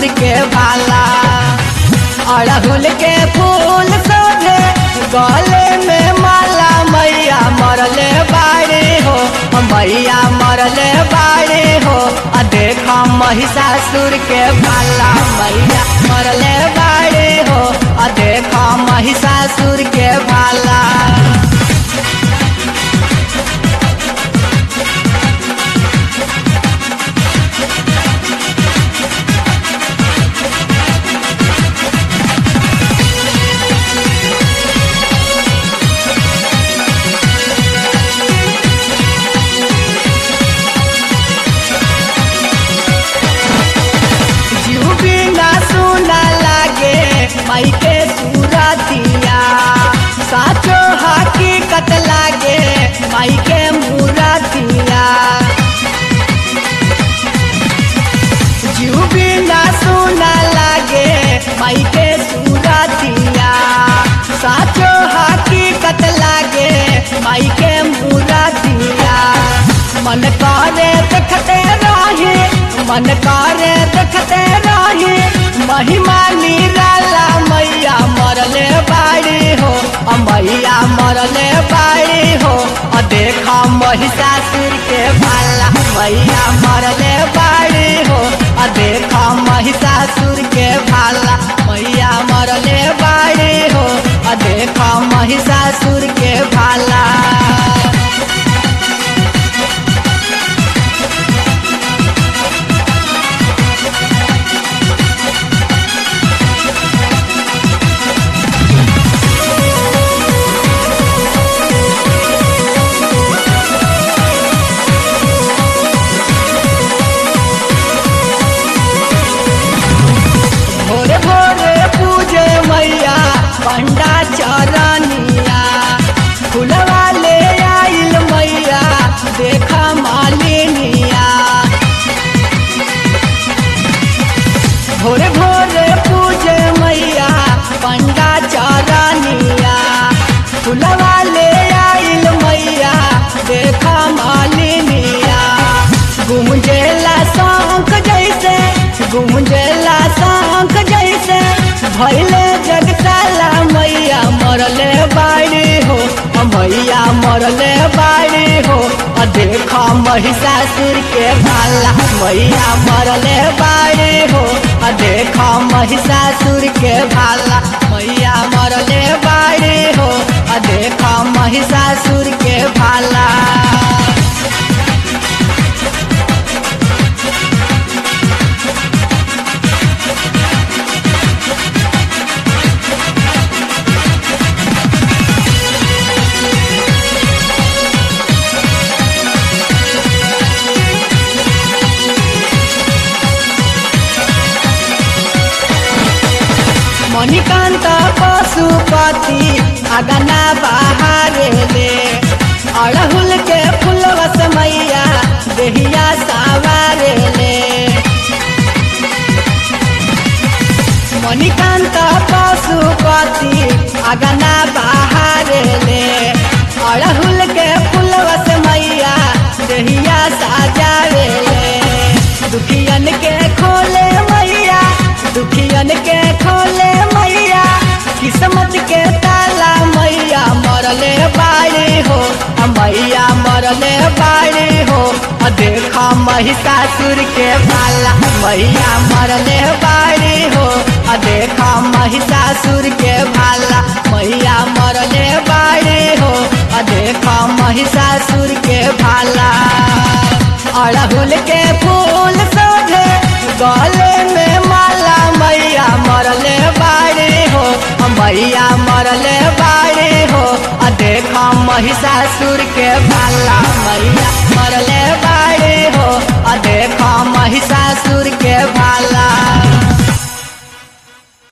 के भाला अड़हुल के फूल सोझे गले में माला मैया मरले बाड़ी हो मैया मरले बाड़ी हो आ देखा महिषासुर के भाला मैया मरले बाड़ी हो आ देखा महिषासुर के भाला जीव बिना सुना लागे माई के सूरतिया साचो हकीकत लागे माई के मूरतिया जीव बिना सुना लागे माई के सूरतिया साचो हकीकत लागे माई के मूरतिया मन करे देखते रहे मन करे देखते रहे महिमा निराला मैया मरले बाड़ी हो अ मैया मरले बाड़ी हो अ देखा महिषासुर के भाला मैया मरले बाड़ी हो अ देखा महिषासुर के भाला मैया मरले बाड़ी हो अ देखा महिषासुर के भाला भोरे भोरे पूजे मैया पंडा चरनिया फुलवा ले आइल मैया देखा मालिनिया भोरे भोरे पूजे मैया पंडा चरनिया फुलवा ले आइल मैया देखा मालिनिया गुमजेला शंख जैसे गुमजेला शंख जैसे भैले जगताला मैया मरले बाड़ी हो अ मैया मरले बाड़ी हो अ देखा महिषासुर के भाला मैया मरले बाड़ी हो अ देखा महिषासुर के भाला मैया मरले बाड़ी हो अ देखा महिषासुर के भाला मणिकांत पशुपति अगना बहारे ले अड़हुल के फुलवस मैया देहिया सावारे ले मणिकांत पशुपति अगना बहारे ले अड़हुल के फुलवस मैया देहिया साजावे ले दुखियन के खोले मैया दुखियन के खोले मैया किस्मत के ताला मैया मरले बाड़ी हो अ मैया मरले बाड़ी हो अ देखा महिषासुर के भाला मैया मरले बाड़ी हो अ देखा महिषासुर के भाला मैया मरले बाड़ी हो अ देखा महिषासुर के भाला अड़हुल के फूल सोझे गले में माला मैया मरले बाड़ी हो मैया मरले बाड़ी हो आ देखा महिषासुर के भाला मैया मरले बाड़ी हो आ देखा महिषासुर के भाला